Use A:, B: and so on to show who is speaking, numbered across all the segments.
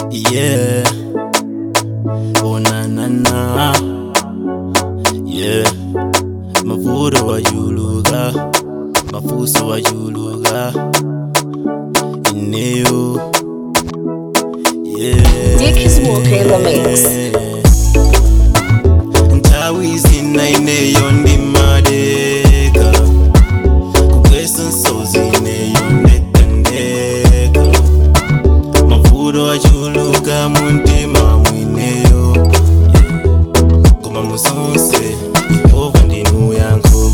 A: Yeah. Oh na na na. Yeah. Mavuno wajuluka. Mafuso wajuluka. Ineo. Yeah.
B: Dick is walking in the mix.
A: Ntawi zinayineyo ndimadeka kugwesa nsozi ineyo ndekandeka mavuto achuluka muntima mwineyo koma musonse yehova ndinu yankho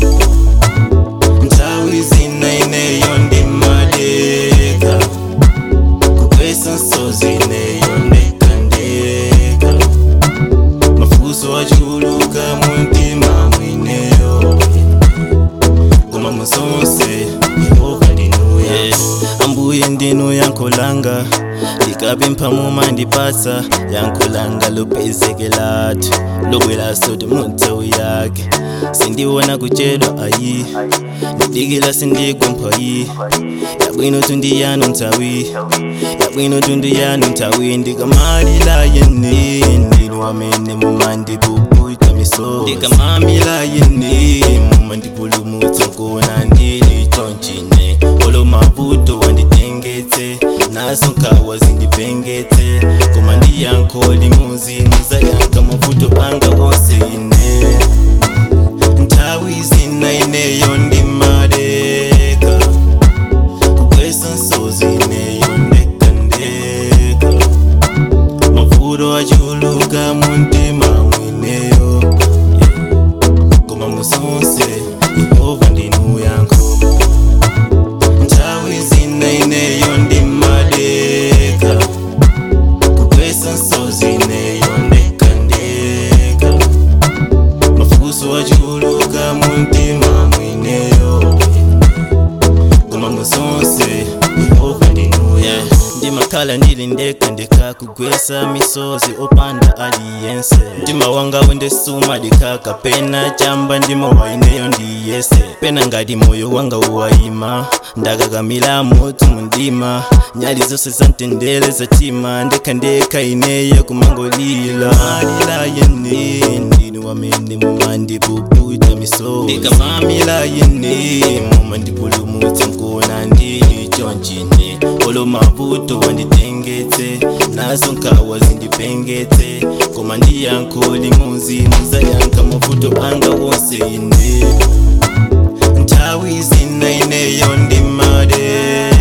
A: nthawi zinayineyo ndimadeka kugwesa nsozi ineyo ndekandeka mafuso achuluka muntima mwineyo koma musonse yehova ndinu yankho ambuye ndinu yankholanga ndikapempha mumandipatsa yankholanga lopezekelatu lobwera sote munthawu yake sindiwona kuchedwa ayi ndidikila sindigwamphayi yabwino tundi yanu nthawi yabwino tundi yanu nthawi ndikamalila yene ndinu amene mumandipuputa miso ndikamamila yene mumandipulumutsa nkona ndili chonchine olo mavuto wanditengetse naso nkhawa zindipengetse koma ndiyankho limuzi muzayankha mavuto anga wonse ine nthawi zinaineyo ndimadeka kugwesa nsozi ineyo ndekandeka mavuto achuluka muntima mwineyo koma musonse yehova ndinu yankho nthawi zinaineyo ndimadeka kugwesa nsozi ineyo ndekandeka mafuso achuluka muntima mwineyo koma musonse yehova ndinu yankho ndimakhala ndili ndekha ndekha kugwesa misozi opanda aliyense mtima wanga wendesuma dikhaka pena chamba ndimo waineyo ndiyese pena ngati moyo wanga uwayima ndakakamila moto mundima nyali zonse zamtendere zatima ndekha ndekha ineyo kumangolila malila yene ndinu amene mumandipuputa misozi ndikamamila yene mumandipulumutsa nkona ndili chonchine olo mavuto wanditengetse nazo nkhawa zindipengetse koma ndiyankho limuzi muzayankha mavuto anga wonse ine nthawi zinaineyo ndimade